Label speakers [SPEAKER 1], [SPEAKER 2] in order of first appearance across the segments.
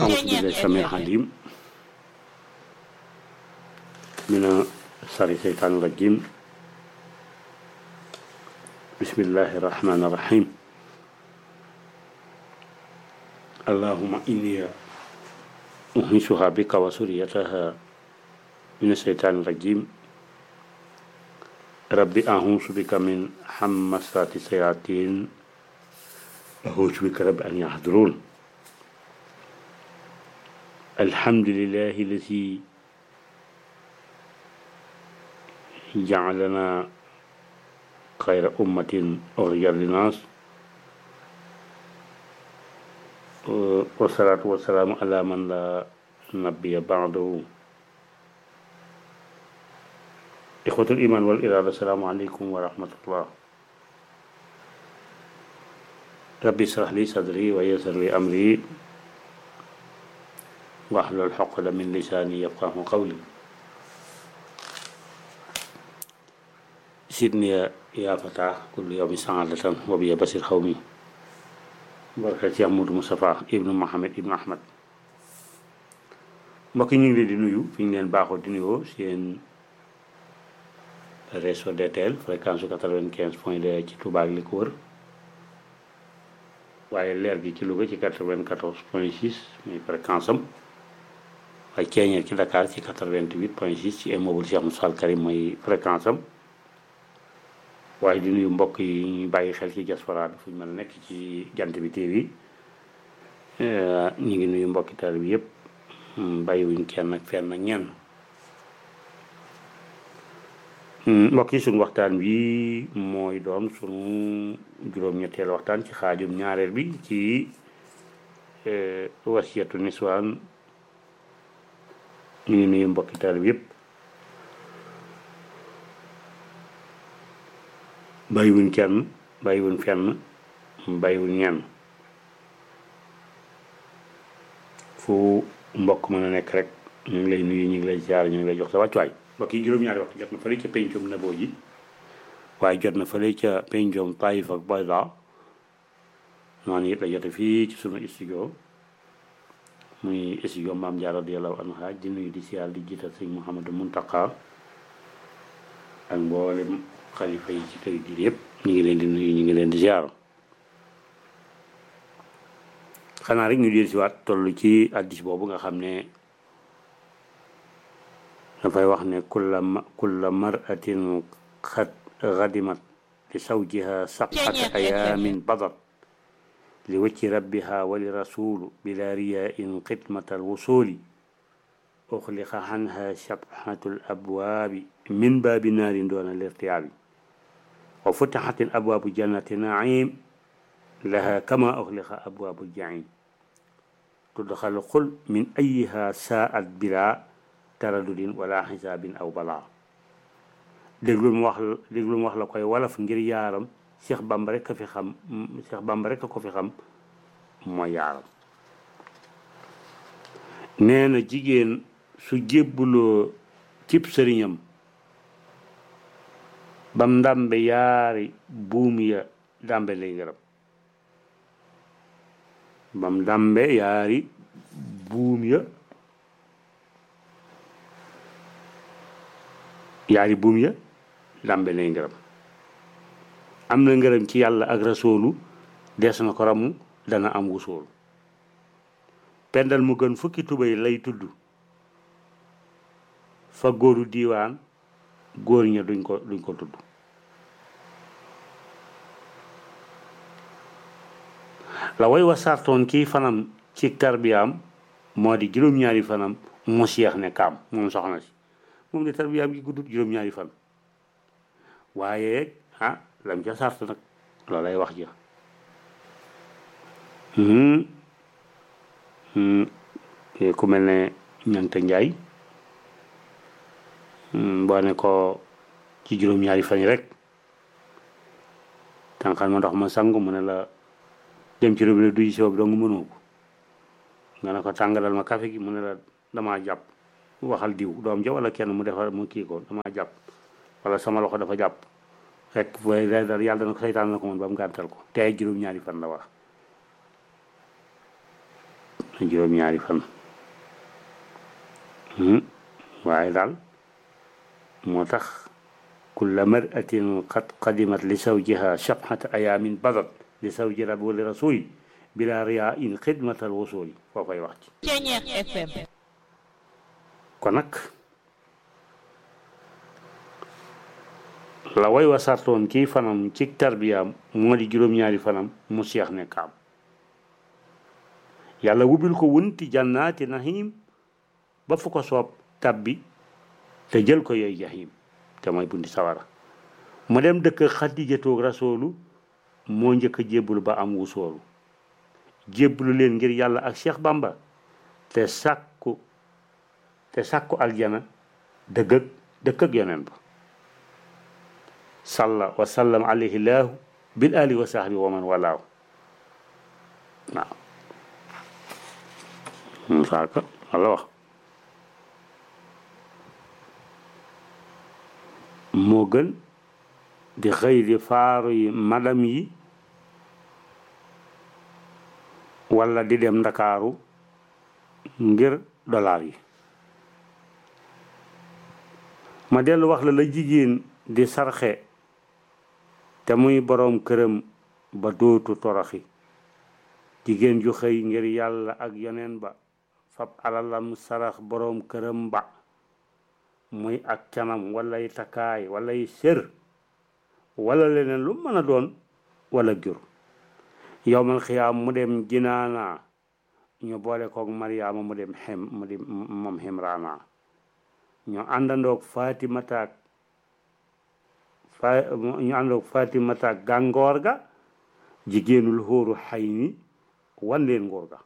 [SPEAKER 1] أعوذ بالله السميع العليم من شر الشيطان الرجيم بسم الله الرحمن الرحيم اللهم إني أهنسها بك وسريتها من الشيطان الرجيم ربي أعوذ بك من حمسات الشياطين أعوذ بك رب أن يحضرون الحمد لله الذي جعلنا خير أمة أخرجت للناس والصلاة والسلام على من لا نبي بعده إخوة الإيمان والإرادة السلام عليكم ورحمة الله ربي اشرح لي صدري ويسر لي أمري واحلل عقدة من لساني يفقه قولي سيدني يا فتاة كل يوم سعادة وبي بصير قومي بركة يا مود مصطفى ابن محمد ابن أحمد mbokk ñu ngi leen di nuyu fi ñu leen baaxoo di nuyoo seen réseau DTL fréquence su quatre-vingt-quinze point deux ci Touba ak li ko wër waaye leer gi ci Louga ci quatre-vingt-quatorze point six muy fréquence am waaye ceeñeer ci Dakar ci quatre-vingt-huit point six ci immeuble Cheikh Moussa Al Karim mooy fréquence am waaye di nuyu mbokk yi ñu bàyyi xel ci diaspora bi fu ñu mën a nekk ci jant bi TV ñu ngi nuyu mbokki taal bi yëpp bàyyiwuñ kenn ak fenn ak ñenn mbokk yi suñu waxtaan wi mooy doon suñu juróom-ñetteelu waxtaan ci xaajum ñaareel bi ci wasiyatu niswaan ñu ngi nuyu mbokki taal bi yëpp bàyyiwuñ kenn bàyyiwuñ fenn bàyyiwuñ ñenn fu mbokk mën a nekk rek ñu ngi lay nuyu ñu ngi lay ziar ñu ngi lay jox sa wàccuwaay mbokk yi juróom-ñaari waxtu jot na fële ca pencum naboo ji waaye jot na fële ca pencum Taïf ak Bayda noonu it la jote fii ci sunu studio muy studio Maam Jaara radiyallaahu anha di nuyu di ziar di jiital sëñ Mouhamadou Muntaka ak mboolem xalifa yi ci kër gi yëpp ñu ngi leen di nuyu ñu ngi leen di ziar xanaa rek ñu dir si waat toll ci addis boobu nga xam ne dafay wax ne kulla kulla maratin xat xadimat li sawjiha sabata ayamin badat li wacci rabbiha wa li rasulu bila riyain xidmata alwusuli uxliqa anha sabhatu alabwaabi min baabi naarin doona lirtiyaabi wa futixat alabwaabu jannati naim laha kama uxliqa abwaabu jaim tudxal xul min ayiha saat bila taradudin wala xisaabin aw balaa déglu mu wax déglu mu wax la koy walaf ngir yaaram Cheikh Bamba rek a fi xam Cheikh Bamba rek a ko fi xam mooy yaaram nee na jigéen su jébbuloo cib sëriñam bam ndàmbe yaari buum ya dàmbe lay gërëm bam ndàmbe yaari buum ya yaari buum ya dàmbe lay ngërëm am na ngërëm ci yàlla ak rasoolu des na ko ramu dana am wusoolu pendal mu gën fukki tubay lay tudd fa góoru diiwaan góor ña duñ ko duñ ko tudd la way wa sartoon kii fanam ci tarbiyaam moo di juróom-ñaari fanam mu seex ne kaam moom soxna si moom de tarbiyaam gi guddut juróom-ñaari fan waaye ah lam ca sart nag loolay wax ja ku mel ne ñanta njaay boo ne ko ci juróom-ñaari fan yi rek tànqal ma ndox ma sangu mu ne la dem ci robinet duy si boobu dong mënoo ko nga ne ko tàngalal ma café gi mu ne la damaa jàpp waxal diw doom ja wala kenn mu defar mu kii ko damaa jàpp wala sama loxo dafa jàpp fekk booy dal yàlla dana ko seytaan na ko moon ba mu gàntal ko tey juróom-ñaari fan la wax juróom-ñaari fan waaye daal moo tax kulla maratin qad qadimat li zawjiha sab'ata ayaamin badat li zawji rabbi wa li rasuli bila riyaa in xidmatal wasuli foo koy wax ci
[SPEAKER 2] FM
[SPEAKER 1] kon nag la way wa sartoon ci fanam ci tarbiyaam moo di juróom-ñaari fanam mu seex ne kaam yàlla wubil ko wunti jannaati nahim ba fu ko soob tabbi te jël ko yooyu jahim te mooy bunti sawara mu dem dëkk xadijatoog rasoolu moo njëkk a jébbalu ba am wusoolu jébbalu leen ngir yàlla ak Cheikh Bamba te sàkku te sàkku aljana dëgg ak dëkk ak yoneen ba salla wa sallam alayhi laahu bil ali wa sahbi wa man walaahu waaw saaka walla wax moo gën di xëy di faaru yi madam yi walla di dem ndakaaru ngir dollar yi ma dellu wax la la jigéen di sarxe te muy boroom këram ba dootu toroxi jigéen ju xëy ngir yàlla ak yoneen ba fab alalam sarax boroom këram ba muy ak canam walay takkaay walay sër wala leneen lu mën a doon wala jur yowmal xiyaam mu dem jinaana ñu boole koog mariama mu dem xem mu di moom ximraana ñu àndandoog fatimataak fa ñu àndandoog fatimataak gàngoor ga jigéenul xóoru xay ni wan leen nguur ga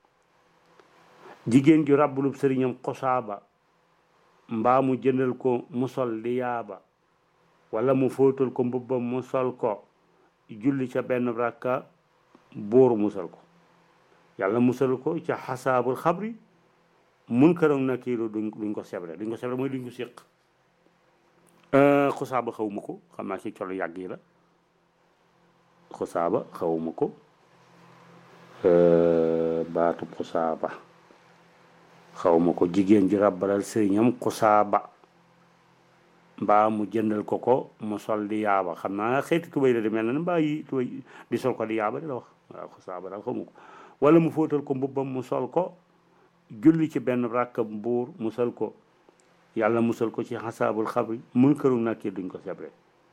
[SPEAKER 1] jigéen ju ràbbulub sëriñam xosaaba mbaa mu jëndal ko mu sol di yaaba wala mu fóotal ko mbubbam mu sol ko julli ca benn rakka buur musal ko yàlla musal ko ca xasaabul xabri mun këroon na kiiru duñ duñ ko sebre duñ ko sebre mooy duñ ko séq xusaaba xawma ko xam naa ci colo yàgg yi la xusaaba xawma ko baatu xusaaba xawma ko jigéen ju ràbbalal sëriñam xusaaba mbaa mu jëndal ko ko mu sol di yaaba xam naa xeeti tubay la di mel na mbaa yi tubay di sol ko di yaaba di la wax waaw xusaaba daal xawma ko wala mu fóotal ko mbubbam mu sol ko julli ci benn ràkk mbuur musal ko yàlla musal ko ci xasaabul xabri mun këru nakki duñ ko sebre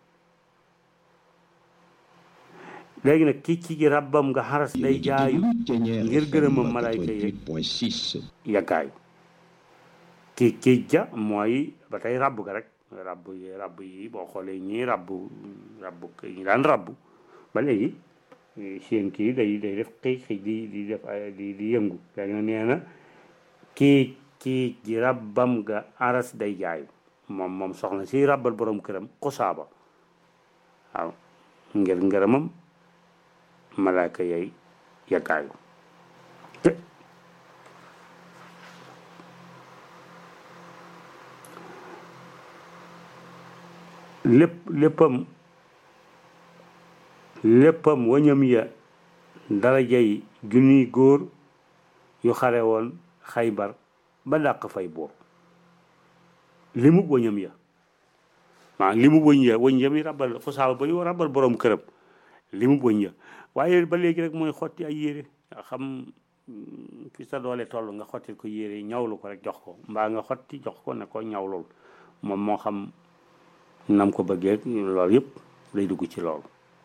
[SPEAKER 1] léegi nag ki ci rabbam nga xaras day jaayu ngir gërëmam malayka yeeg yaggaayu ki ki ja mooy ba tey rabb ga rek rabb yi rabb yi boo xoolee ñii rabb rabb ñi daan rabb ba léegi seen kii day day def xëy xëy di di def di di yëngu léegi nag nee na kii kii ji rabbam nga aras day jaayu moom moom soxna si rabbal borom këram xusaaba waaw ngir ngërëmam malaaka yay yaggaayu te lépp léppam léppam wañam ya darajay junniy góor yu xare woon xaybar ba dàq fay boor li mu wañam ya maa li mu wëñ ya wëñ ya mi rabal xusaaba ba yu rabal borom këram li mu wëñ ya waaye ba léegi rek mooy xotti ay yére nga xam fi sa doole toll nga xottil ko yére ñawlu ko rek jox ko mbaa nga xotti jox ko ne ko ñawlul moom moo xam nam ko bëggee loolu yëpp day dugg ci loolu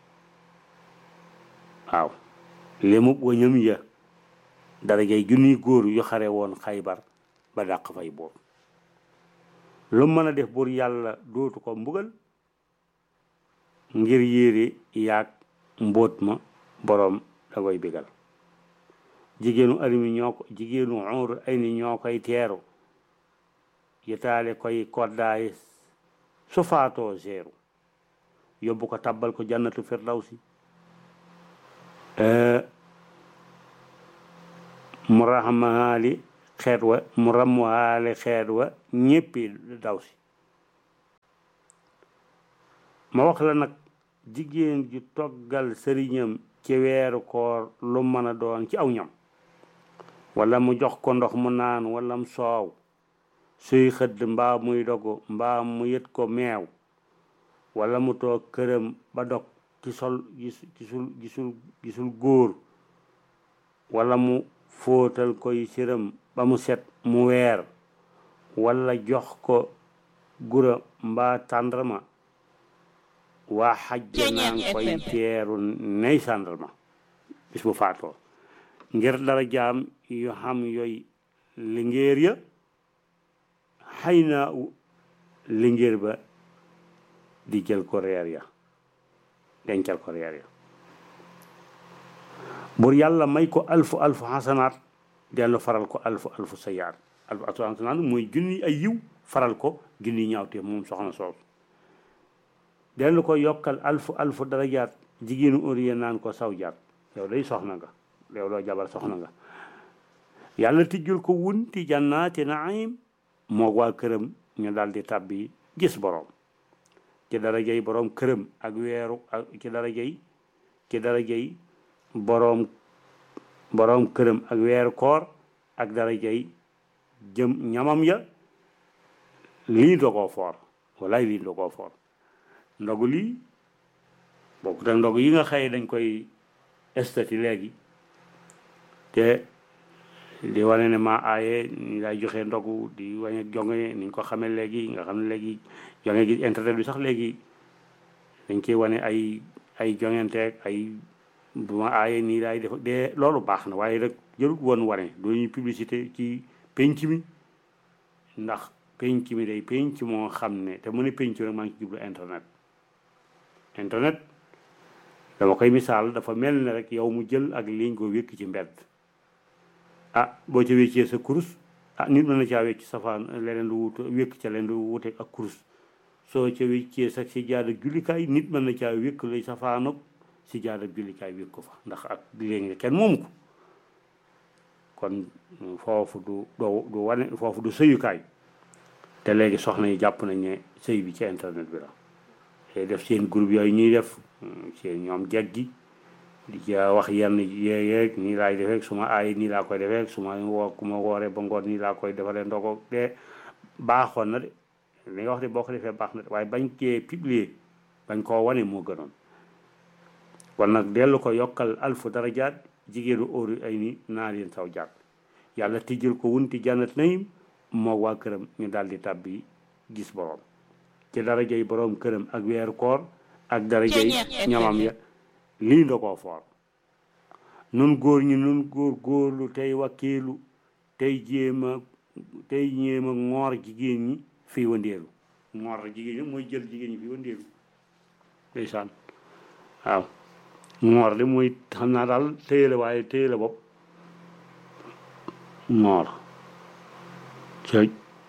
[SPEAKER 1] waaw lémub wañam ya darajay junniy góor yu xare woon xaybar ba dàq fay boor lu mën a def buur yàlla dootu ko mbugal ngir yére yaag mbóot ma boroom da koy bigal jigéenu arimi ñoo ko jigéenu xur ay ni ñoo koy teeru yitaale koy koddaay su faatoo seeru yóbbu ko tabbal ko jannatu firdawsi mu raxmaali xeet wa mu ramwaale xeet wa ñéppi daw si ma wax la nag jigéen ju toggal sëriñam ci weeru koor lu mën a doon ci aw ñam wala mu jox ko ndox mu naan wala mu soow suy xëdd mbaa muy dogu mbaa mu yët ko meew wala mu toog këram ba dog ci sol gis gisul gisul gisul góor wala mu fóotal koy siram ba mu set mu weer wala jox ko gura mbaa tàndarma waa xajja naa ngi koy teeru ney sàndarma bis bu faatoo ngir dara jaam yu xam yooyu lingéer ya xëy na lingéer ba di jël ko reer ya dencal ko reer ya bur yàlla may ko alfu alfu xasanaat dellu faral ko alfu alfu sayaat alfu alfu xasanaat mooy junni ay yiw faral ko junni ñaawtee moom soxna soosu dellu ko yokkal alfu alfu darajaat jigéenu óriye naan ko saw jaat yow day soxna nga yow doo jabar soxna nga yàlla tijjul ko wunti jannaati naim moo waa këram ñu daal di tàbbi gis boroom ci darajay boroom këram ak weeru ak ci darajay ci darajay boroom boroom këram ak weeru koor ak darajay jëm ñamam ya lii dogoo foor walaay lii dogoo foor ndogu lii bokkut ak ndogu yi nga xëy dañ koy estati léegi te di wane ne maa aaye ni lay joxe ndogu di wane jonge niñ ko xamee léegi nga xam ne léegi jonge gi internet bi sax léegi dañ ciy wane ay ay jongenteeg ay bu ma aaye nii laay def de loolu baax na waaye rek jërut woon wane doo ñuy publicité ci penc mi ndax penc mi day penc moo xam ne te mu ne penc rek maa ngi ci jublu internet internet dama koy misaal dafa mel ne rek yow mu jël ak liñ ko wékk ci mbedd ah boo ca wéccee sa kurus ah nit mën na caa wécc safaan leneen lu wut wékk ca leen lu wuteeg ak kurus soo ca wéccee sa si jaada jullikaay nit mën na caa wékk lay safaanoog si jaada jullikaay wékk ko fa ndax ak léegi kenn moomu ko kon foofu du doo du wane foofu du sëyukaay te léegi soxna yi jàpp nañ ne sëy bi ci internet bi la te def seen groupe yooyu ñuy def seen ñoom jeg gi di ca wax yenn yeeyeeg nii laay defeek su ma aay nii laa koy defeek su ma woo ku ma wooree ba ngoon nii laa koy defalee ndogo de baaxoon na de li nga wax de boo ko defee baax na de waaye bañ cee publier bañ koo wane moo gënoon kon nag dellu ko yokkal alfu darajaat jigéenu óoru ay ni naa leen saw jaat yàlla tijjal ko wunti jannat nayim moo waa këram ñu daal di tàbbi gis borom ci darajay borom këram ak weeru koor ak darajay ñamam ya lii nda koo foor nun góor ñi nun góor góorlu tey wakkiilu tey jéema tey ñéema ngoor jigéen ñi fii wandeelu ngoor jigéen ñi mooy jël jigéen ñi fii wandeelu ndeysaan waaw ngoor de mooy xam naa daal téye la waaye téye la bopp ngoor cëj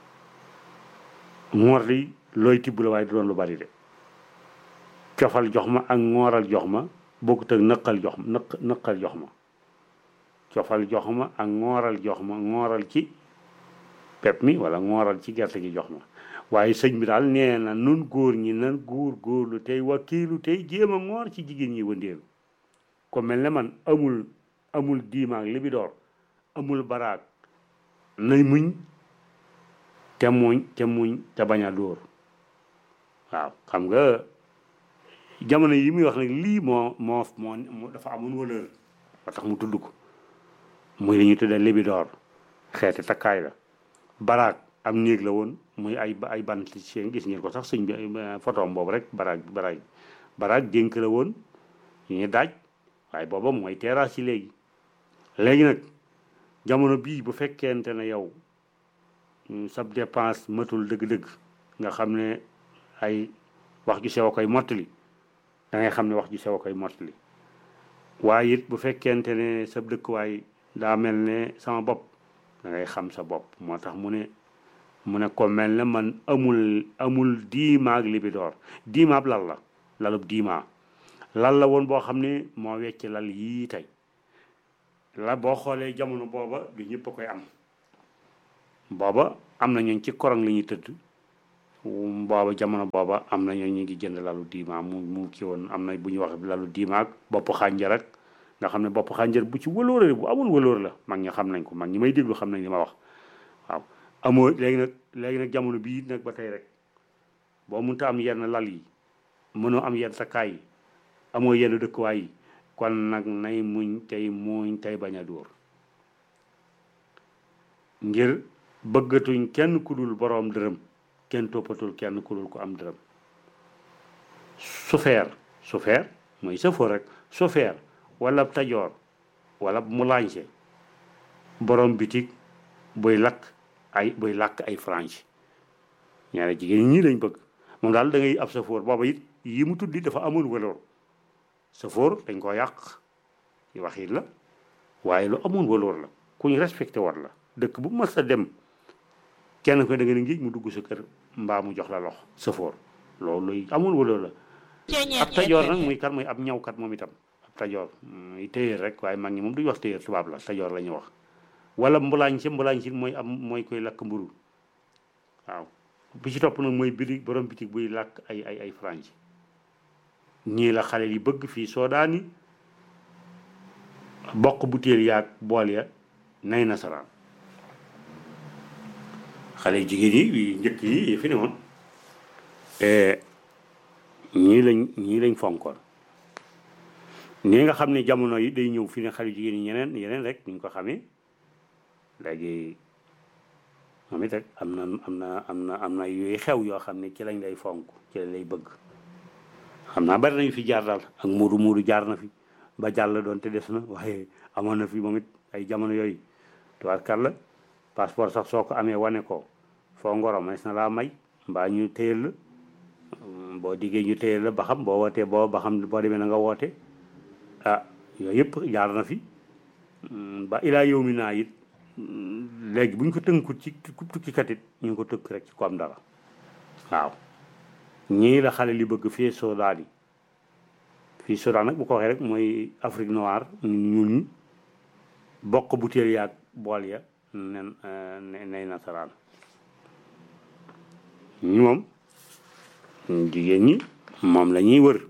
[SPEAKER 1] ngoor di looy tibb la waaye du doon lu bari de cofal jox ma ak ngooral jox ma bokkut ak nëqal jox ma nëq nëqal jox ma cofal jox ma ak ngooral jox ma ngooral ci pep mi wala ngooral ci gerte gi jox ma waaye sëñ bi daal nee na nun góor ñi nan góor góorlu tey wakiilu tey jéem a ngoor ci jigéen ñi wëndeelu ko mel ne man amul amul diimaak li bi door amul baraag nay muñ te muñ te muñ te bañ a dóor waaw xam nga jamono yi muy wax nag lii moo moo moo dafa amoon valeur ba tax mu tudd ko muy li ñuy tuddee libidoor xeeti takkaay la baraag am néeg la woon muy ay ay bant seen gis ngeen ko sax sëñ bi photom boobu rek baraag baraag baraag dénk la woon yu ñu daaj waaye booba mooy terrasse yi léegi léegi nag jamono bii bu fekkente ne yow sab dépense matul dëgg-dëgg nga xam ne ay wax ju sew a koy mottali da ngay xam ne wax ju sew a koy mottali waaye it bu fekkente ne sa dëkkuwaay daa mel ne sama bopp da ngay xam sa bopp moo tax mu ne mu ne ko mel ne man amul amul diimaag libidoor diimaab lal la lalub diimaa lal la woon boo xam ne moo wecc lal yii tey la boo xoolee jamono booba du ñëpp a koy am booba am na ñooñ ci korong la ñuy tëdd booba jamono booba am na ñoo ñu ngi jënd lalu diima mu mu kii woon am na bu ñuy wax lalu diima ak bopp xànjar ak nga xam ne bopp xànjar bu ci wëlóore bu amul wëlóor la mag ñi xam nañ ko mag ñi may déglu xam nañ li ma wax waaw amoo léegi nag léegi nag jamono bii nag ba tey rek boo mënta am yenn lal yi mënoo am yenn takkaay yi amoo yenn dëkkuwaay yi kon nag nay muñ tey muñ tey bañ a dóor ngir bëggatuñ kenn ku dul boroom dërëm kenn toppatul kenn ku dul ko am dërëm sufeer sufeer mooy sëfoo rek sufeer wala tajoor wala mulañse boroom bitig buy lakk ay buy làkk ay franche ñaare jigéen ñii lañ bëgg moom daal da ngay ab sëfoor booba it yi mu tuddi dafa amul valeur sëfoor dañ ko yàq ci waxit la waaye lu amul valeur la ku ñu respecté war la dëkk bu mas a dem kenn ko da nga ne ngi mu dugg sa kër mbaa mu jox la lox sëfoor loolu luy amul valeur la ab tajoor nag muy kan muy ab ñawkat moom itam ab tajoor muy téyeer rek waaye mag ñi moom duñ wax téyeer tubaab la tajoor la ñuy wax wala mbulaañ si mbulaañ si mooy am mooy koy lakk mburu waaw bi ci topp nag mooy biri borom bitig buy làkk ay ay ay franc ñii la xale yi bëgg fii soodaani bokk butéel yaag bool ya nay nasaraan xale jigéen yi njëkk yi yi fi ne woon ñii lañ ñii lañ fonkoon nii nga xam ne jamono yi day ñëw fi ne xale jigéen yi ñeneen yeneen rek ñu ko xamee léegi moom it rek am na am na am na am na yooyu xew yoo xam ne ci lañ lay fonk ci lañ lay bëgg xam naa bari nañu fi jaar daal ak muudu muudu jaar na fi ba jàll doon te des na waaye amoon na fi moom it ay jamono yooyu tubaarkàlla passeport sax soo ko amee wane ko foo ngoro mas na laa may mbaa ñu téyel la boo diggee ñu téyel la ba xam boo wootee boo ba xam boo demee na nga woote ah yooyu yëpp jaar na fi ba ilaa yow mi naa it léegi bu ñu ko tënkut ci tukkikat it ñu ngi ko tënk rek ci ko am dara waaw ñii la xale li bëgg fii Soudan yi fii Soudan nag bu ko waxee rek mooy Afrique noire ñun ñi bokk butéel yaag bool ya nen nay nasaraan ñi moom jigéen ñi moom la ñuy wër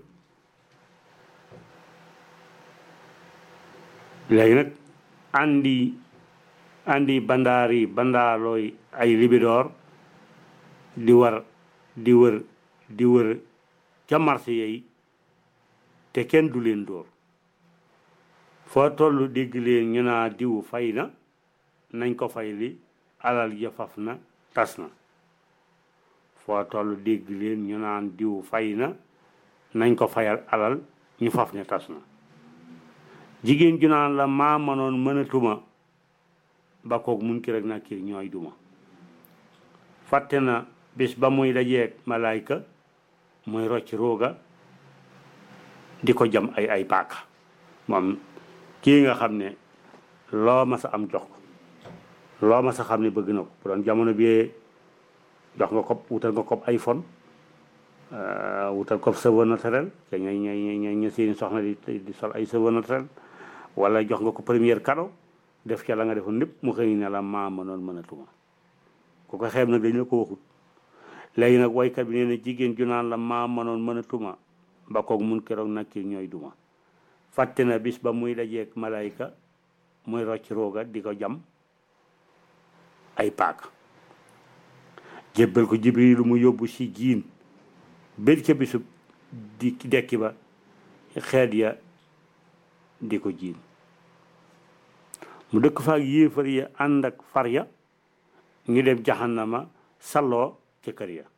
[SPEAKER 1] léegi nag andi andi bandaari bandaarooy ay libidoor di war di wër di wër ca marché yi te kenn du leen dóor foo toll dégg leen ñu naa diw fay na nañ ko fay li alal ja faf na tas na foo toll dégg leen ñu naan diw fay na nañ ko fayal alal ñu faf ne tas na jigéen ju naan la maa mënoon mënatuma ba koog mun ki rek na kii ñooy duma fàtte na bis ba muy dajeeg malaayka muy rocc rooga di ko jam ay ay paaka moom kii nga xam ne loo ma sa am jox ko loo ma sa xam ne bëgg na ko bu doon jamono bi jox nga ko wutal nga ko iPhone wutal ko cheveux naturel te ñooy ñooy ñooy ña seeni soxna di di sol ay cheveux naturel wala jox nga ko première cadeau def ca la nga defoon lépp mu xëy ne la maa mënoon mënatuma ku ko xeeb nag dañ la ko waxut léegi nag waykat bi nee na jigéen ju naan la maa mënoon mënatuma ba koog mun keroog nag kii ñooy duma fàtte na bis ba muy dajeeg malayka muy rocc rooga di ko jam ay paaka jébbal ko jibrilu mu yóbbu si jiin bër ca bisub di dekki ba xeet ya di ko jiin mu dëkk fa ak yéefar ya ànd ak far ya ñu dem jaxannama salloo ca kër ya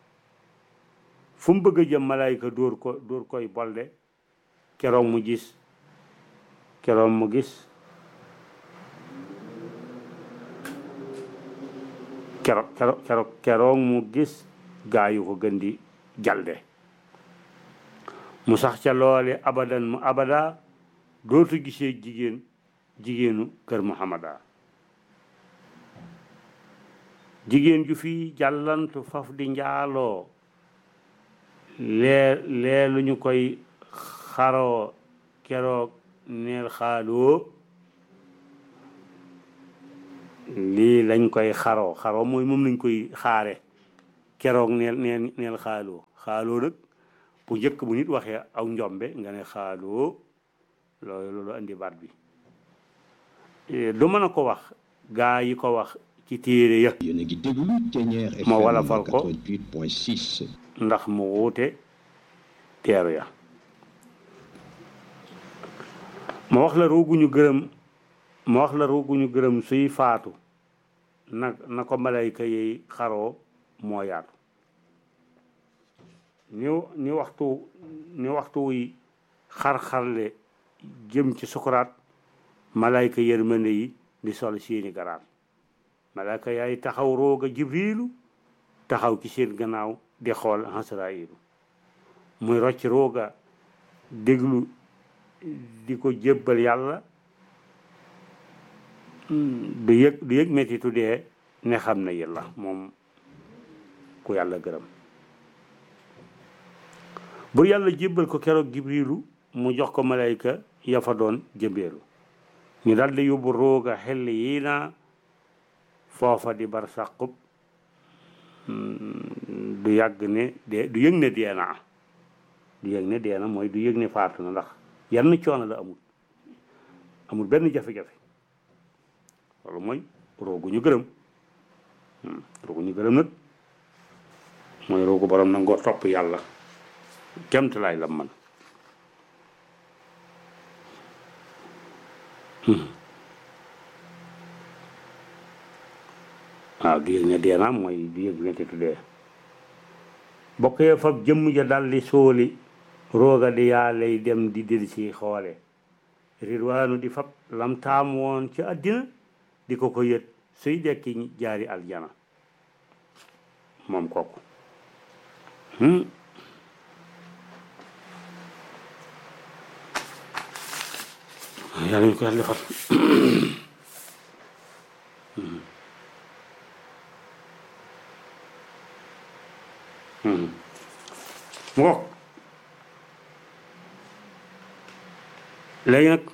[SPEAKER 1] fu mu bëgg a jëm malayka dóor ko dóor koy bolde keroog mu gis keroog mu gis keroog keroog keroog keroog mu gis gaayu ko gën di jalde mu sax ca loole abadan mu abada dootu gisee jigéen jigéenu kër muhammada jigéen ju fi jàllantu faf di njaaloo lee lee lu ñu koy xaroo keroog neel xaaloo lii lañ koy xaroo xaroo mooy moom lañ koy xaare keroog neel neel neel xaaloo xaaloo nag bu njëkk bu nit waxee aw njombe nga ne xaaloo loolu loolu indi baat bi du mën a ko wax gaa yi ko wax ci téere ya
[SPEAKER 2] yéen a ngi déglu Thiéniere FM
[SPEAKER 1] ma wolofal ko
[SPEAKER 2] 88.6
[SPEAKER 1] ndax mu wuute teeru ya ma wax la ruuguñu gërëm ma wax la ruuguñu gërëm suy faatu na na ko malayka yi xaroo moo yaatu ni ni waxtu ni waxtu wuy xar-xarle jëm ci sukuraat malayka yërmande yi di sol seeni garaat malayka yaay taxaw rooga jibriilu taxaw ci seen gannaaw di xool Asraayilu muy rocc rooga déglu di ko jébbal yàlla du yëg du yëg mettitu dee ne xam na yàlla moom ku yàlla gërëm bu yàlla jébbal ko keroog jibriilu mu jox ko malayka ya fa doon jëmbeelu ñu daldi yóbbu rooga xel yi na foofa di bar sàqub du yàgg ne de du yëg ne dee naa du yëg ne dee na mooy du yëg ne faatu na ndax yenn coono la amul amul benn jafe-jafe loolu mooy roogu ñu gërëm roogu ñu gërëm nag mooy roogu borom nangoo topp yàlla kemt laay la man waaw du yëg ne dee naa mooy du yëg ne te tuddee bokk yee fab jëmm ja daldi sóoli rooga di yaa lay dem di dil si xoole ridwaanu di fab lam taam woon ci àddina di ko ko yët suy dekki jaari aljana moom kooku yàlla ñu ko yàlla defal mu ngoog léegi nag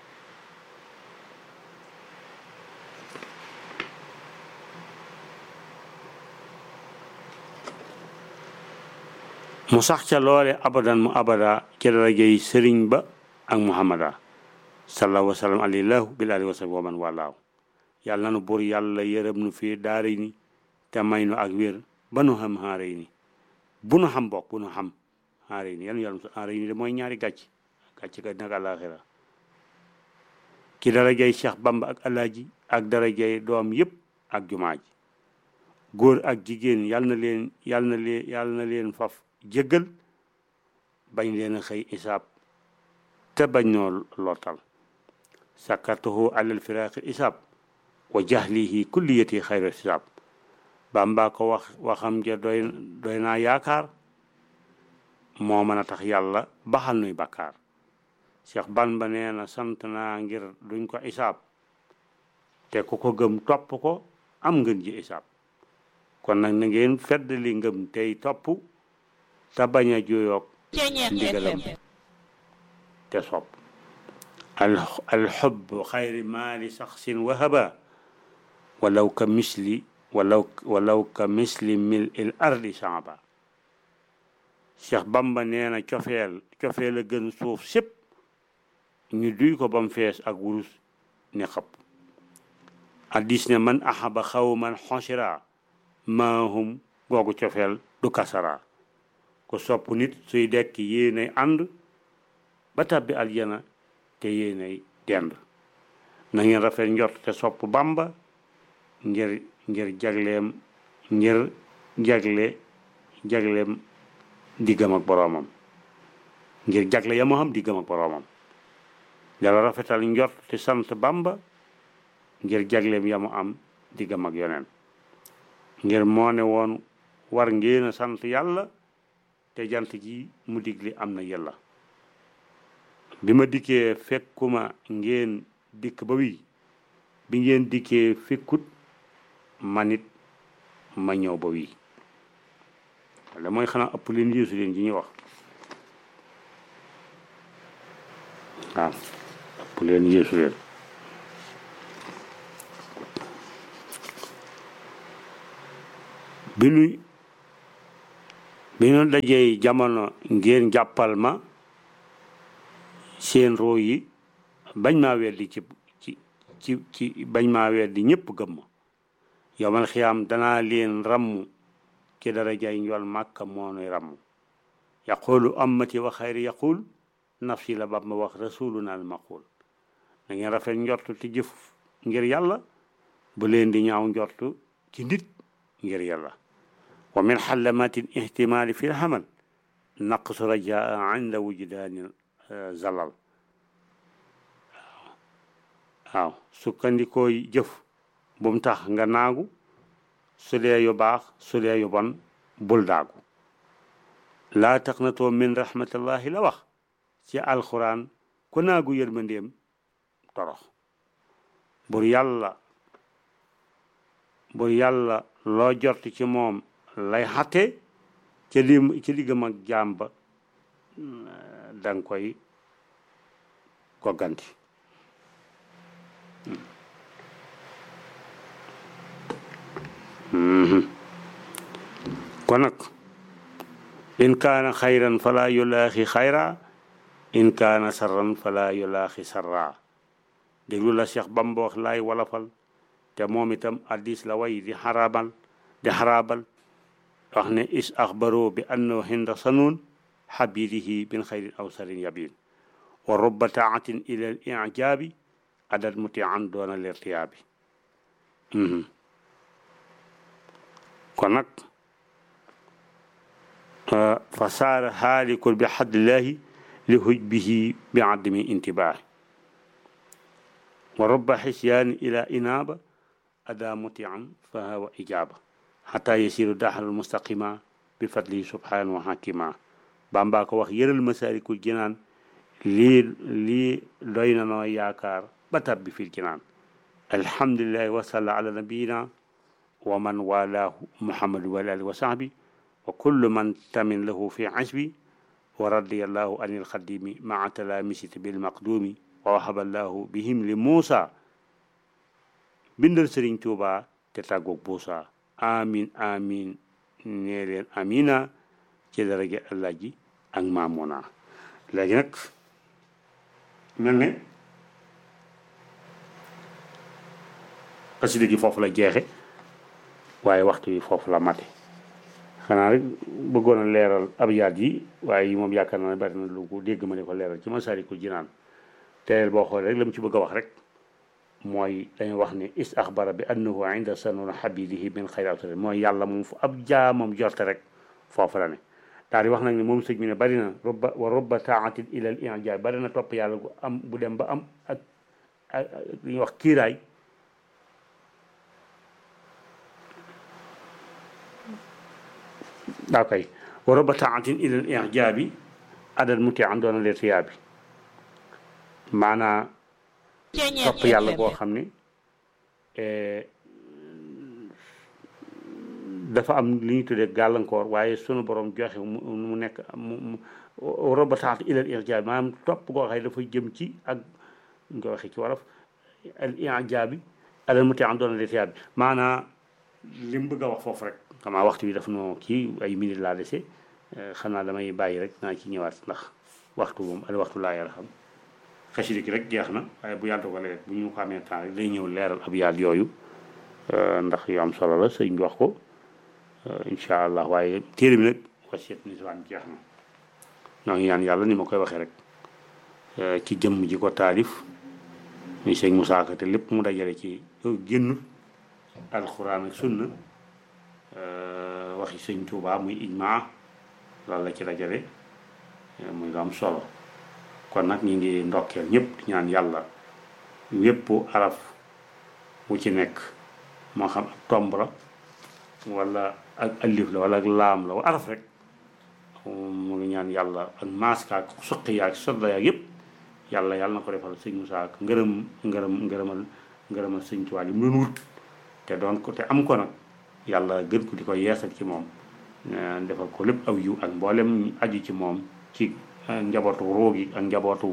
[SPEAKER 1] mu sax ca loole abadan mu abada ci darajey sëriñ ba ak muhammada sallallahu wa sallam alillahu bil alihi wa sahbi wa man walaaw yàlla na nu buur yàlla yërëm nu fii daara ni te may nu ak wér ba nu xam xaare ni bu nu xam bokk bu nu xam xaare ni yàlla yàlla xaare ni de mooy ñaari gàcc gàcc ga nag àlaxira ki darajey Cheikh Bamba ak alaaji ak darajey doom yëpp ak jumaa ji góor ak jigéen yàlla na leen yàlla na leen yàlla na leen faf jéggal bañ leen a xëy isaab te bañ noo lootal sakartuhu alal firaaqi isaab wa jahlihi kulliyati xayra isaab Bàmba ko wax waxam ja doy doy naa yaakaar moo mën a tax yàlla baxal nuy bakkaar Cheikh Bamba nee na sant naa ngir duñ ko isaab te ku ko gëm topp ko am ngën ji isaab kon nag na ngeen fedd li ngëm tey topp te bañ a juyoog ndigalam te sopp alxubb xayri maali saxsin wahaba walaw ka misli walaw walaw ka misli mil il ardi samba Cheikh Bamba nee na cofeel cofeel a gën suuf sépp ñu duy ko bam fees ak wurus ne xëpp addis ne man ahaba xawman xosira maahum googu cofeel du kasara ko sopp nit suy dekk yéenay ànd ba tàbbi aljana te yéenay dend na ngeen rafet njort te sopp bamba ngir ngir jagleem ngir jagle jagleem diggam ak boroomam ngir jagle ya moo xam diggam ak boroomam dala rafetal njort te sant bamba ngir jagleem ya mu am diggam ak yoneen ngir moo ne woon war ngeen a sant yàlla te jant ji mu digli am na yàlla bi ma dikkee fekkuma ngeen dikk ba wi bi ngeen dikkee fekkut manit ma ñëw ba wi wala mooy xanaa ëpp leen yéesu leen ji ñuy wax waaw ëpp leen yéesu leen bi nu bi nu dajee jamono ngeen jàppal ma seen roo yi bañ maa weddi ci ci ci ci bañ maa weddi ñëpp gëm ma yowmal xiyaam danaa leen ramm ci darajay njool màkka moo nuy ramm yaqulu ammati wa xayri yaqul nafsi la bab ma wax rasuluna al maqul da ngeen rafet njortu ci jëf ngir yàlla bu leen di ñaaw njortu ci nit ngir yàlla wa min xallamati ihtimali fi lxamal naqsu rajaa inda wujdaani zalal waaw sukkandikoo jëf bu mu tax nga naagu su dee yu baax su dee yu bon bul daagu laa taqnatoo min rahmatillahi la wax ci alquran ku naagu yërmandeem torox bur yàlla bur yàlla loo jort ci moom lay xatte ci li ci liggam ak jaam ba danga koy gogganti kon nag in kaana xayran fala yulaaxi xayra in kaana sarran fala yulaaxi sarra déglu la Cheikh Bamba wax laay walafal te moom itam addis la way di xaraabal di xaraabal wax ne is axbaro bi annahu hinda sanuun xabidihi bin xayrin aw sarin yabin wa rubba taatin ila al ijaabi adat mutian doona lirtiyaabi kon nag fa saara haalikul bi xaddillahi li hujbihi bi adami intibaahi wa rubba xisyaani ila inaaba ada mutian fa hawa ijaaba xata yasiru daxal mustaqima bi fadlihi subhanahu wa hakima bamba ko wax yëral masaalikul jinaan lii lii doy na noo yaakaar ba tabbi fil jinaan alhamdulillahi wa salla ala nabiyina wa man walaahu muhammadu wa alihi wa sahbi wa kullu man tamin lahu fi asbi wa radiyallahu anil xadimi maa talaamisiti bil maqdumi wa wahaballahu bihim li Muusa bindal Sëriñ Tuuba te tàggoog buusa amin amin nee leen amina ci daraja Allah ji ak maamuna léegi nag mel ne xasida gi foofu la jeexe waaye waxtu wi foofu la mate xanaa rek bëggoon a leeral abyaat yi waaye yi moom yaakaar naa ne bari na lu ko dégg ma ne ko leeral ci Masaalikul Jinaan teel boo xoolee rek la mu ci bëgg a wax rek mooy dañuy wax ne is axbara bi annahu inda sanuna habidihi min xayri awtari mooy yàlla moom fu ab jaamam jorte rek foofu la ne daal di wax nag ne moom sëñ bi ne bari na robba wa robba taatin ila al ijaab bari na topp yàlla gu am bu dem ba am ak ak li ñuy wax kiiraay daa koy wa robba taatin ila al ijaabi adal muti an doona leer tiyaabi maanaa topp yàlla boo xam ne dafa am li ñu tuddee gàllankoor waaye sunu borom joxe mu nekk mu robataat ilal irjaabi maanaam topp goo xam ne dafa jëm ci ak ñu ko waxee ci wolof al irjaabi alal muti an doona leer tiyaabi maanaa li mu bëgg a wax foofu rek xamaa waxtu bi daf noo kii ay minute laa dese xam naa damay bàyyi rek naa ci ñëwaat ndax waxtu moom al waxtu laa yàlla xam xasida gi rek jeex na waaye bu yàlla dogalee bu ñu ko amee temps rek day ñëw leeral ab yaat yooyu ndax yu am solo la sëñ bi wax ko incha allah waaye téere bi nag wasiat niswaan jeex na ñoo ngi ñaan yàlla ni ma koy waxee rek ci jëmm ji ko taalif muy sëñ Musaa Ka te lépp mu dajale ci génn alxuraan ak sunna waxi sëñ Tuubaa muy ijmaa loolu la ci dajale muy lu am solo kon nag ñu ngi ndokkeel ñëpp di ñaan yàlla wépp araf wu ci nekk moo xam ak tomb la wala ak alif la wala ak laam la wa araf rek mu ngi ñaan yàlla ak maaska ak suqi yaak sodda yaak yëpp yàlla yàlla na ko defal sëñ Musaa ak ngërëm ngërëm ngërëmal ngërëmal sëñ Tuubaa yi mu doon wut te doon ko te am ko nag yàlla gën ko di ko yeesal ci moom defal ko lépp aw yiw ak mboolem aju ci moom ci njabootu roogi ak njabootu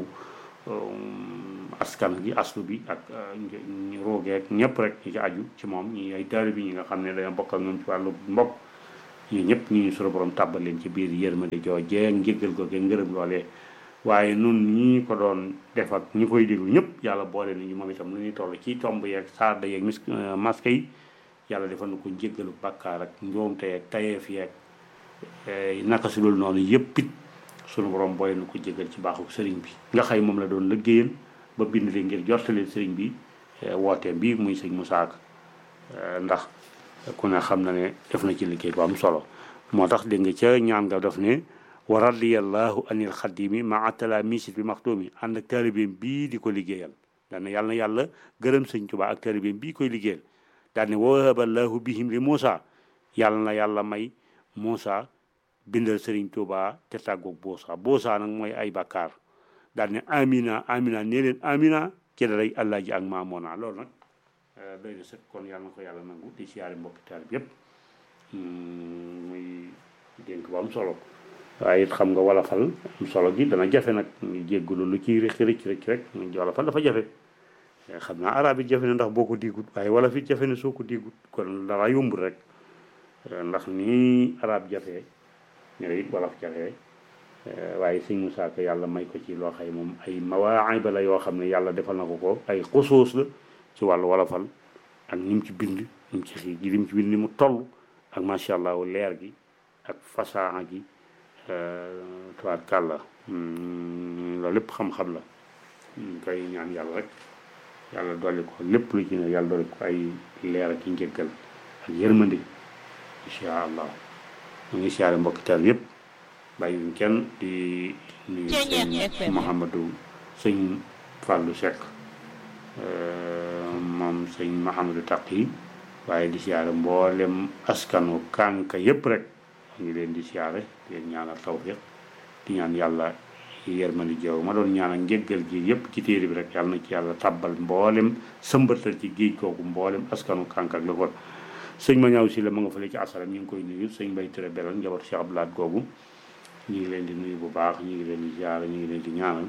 [SPEAKER 1] askan gi aslu bi ak roogeek ñëpp rek ñi ci aju ci moom ñi ay taali bi ñi nga xam ne dañoo bokk ak ñoom ci wàllu mbokk ñu ñëpp ñu ñu sunu borom tàbbal leen ci biir yërmande joojee njéggal googee ngërëm loolee waaye nun ñi ko doon def ak ñi koy déglu ñëpp yàlla boole nañu moom itam lu ñuy toll ci tomb yeeg saada yeeg mis masque yi yàlla defal na ko njéggalu bàkkaar ak njoomte yeeg tayeef yeeg naka su dul noonu yëpp it sunu borom boole na ko jéggal ci baaxu sëriñ bi nga xëy moom la doon liggéeyal ba bind leen ngir jortaleen sëriñ bi wooteem bi muy sëñ Musaa Ka ndax ku ne xam na ne def na ci liggéey bu am solo moo tax dégg nga ca ñaan nga def ne wa radiyallahu anil xadimi maa talaamisit bi maxtuumi ànd ak taalibeem bii di ko liggéeyal daane yàlla na yàlla gërëm sëñ Tuubaa ak taalibeem bii koy liggéeyal daane wahaballahu bihim li Muusa yàlla na yàlla may Muusa bindal sëriñ Tuubaa te tàggoog boosa boosa nag mooy ay bakkaar daane amina amina nee leen amina ci daray allah ji ak maamoona loolu nag doy na sëkk kon yàlla na ko yàlla nangu di siyaare mbokki taalib yépp muy dénk bu am solo waaye it xam nga wolofal am solo gi dana jafe nag ñu jéggalu lu ciy rëcc rëcc rëcc rek ñu wolofal dafa jafe xam naa arab it jafe na ndax boo ko diggut waaye wolof it jafe na soo ko diggut kon dara yombul rek ndax nii arab jafe ñu it wolof jafe waaye sëñ Musaa Ka yàlla may ko ci loo xay moom ay mawaayiba la yoo xam ne yàlla defal na ko ko ay xusuus la ci wàllu wolofal ak ni mu ci bind ni mu ci xii ji li mu ci bind ni mu toll ak macha allah leer gi ak fasaa gi tuwaat kàlla loolu lépp xam-xam la ñu koy ñaan yàlla rek yàlla dolli ko lépp lu ci ne yàlla dolli ko ay leer ak i njëggal ak yërmande incha allah mu ngi siyaare mbokki taal yëpp bàyyi wuñ kenn di nuyu sëñ Mouhamadou sëñ Fallou Seck moom sëñ Mouhamadou Taqi waaye di siyaare mboolem askanu kànka yëpp rek ñu ngi leen di siyaare di leen ñaanal tawfiq di ñaan yàlla yërmandi jaww ma doon ñaanal njëggal gi yëpp ci téere bi rek yàlla na ci yàlla tabbal mboolem sëmbatal ci géej kooku mboolem askanu kànka ak la ko sëñ ma ñaaw si la ma nga fële ci asalam ñu ngi koy nuyu sëñ Mbay Ture Belal njabootu Cheikh Abdoulaat googu ñu ngi leen di nuyu bu baax ñu ngi leen di siyaare ñu ngi leen di ñaanal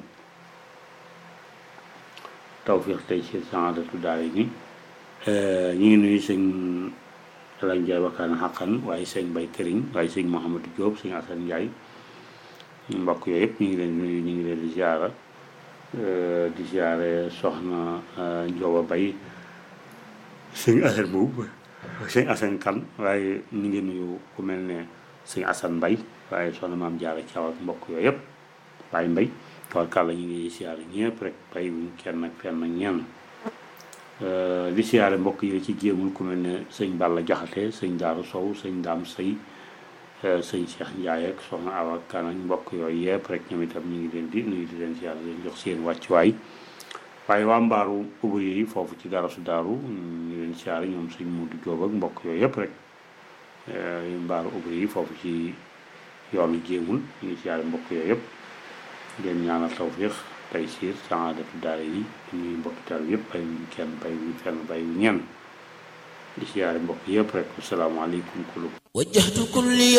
[SPEAKER 1] tawfiq tey ci saadatu daara gi ñu ngi nuyu sëñ Alañ Njaay wakkaan xaqan waaye sëñ Bay Këriñ waaye sëñ Mouhamadou Diop sëñ Asan Njaay mbokk yooyu yëpp ñu ngi leen di nuyu ñu ngi leen di ziara di ziare soxna Njoba Bay sëñ Asan boobu sëñ Asan Kan waaye ñu ngi nuyu ku mel ne sëñ Asan Mbay waaye soxna maam Jaara Caw ak mbokk yooyu yëpp waaye Mbay tabarkàlla ñu ngi ziare ñëpp rek bay wuñ kenn ak fenn ak ñenn di siyaare mbokk yi ci jéemul ku mel ne sëñ Balla Jaxate sëñ Daaru Sow sëñ Daam Sëy sëñ Cheikh Ndiaye ak soxna Awa Kan ak mbokk yooyu yëpp rek ñoom itam ñu ngi leen di nuyu di leen siyaare leen jox seen wàccuwaay waaye waa mbaaru ubbi yi foofu ci garasu daaru ñu leen siyaare ñoom sëñ Mudu Jóob ak mbokk yooyu yëpp rek mbaaru ubbi yi foofu ci yoonu jéemul ñu ngi siyaare mbokk yooyu yëpp leen ñaanal tawfiix tey siir saadatu daara yi ñuy mbokki taal yëpp bay wuñ kenn bay wuñ fenn bay wuñ ñenn di siyaare mbokk yëpp rek asalaamaaleykum kulub
[SPEAKER 3] wajjahtu kulli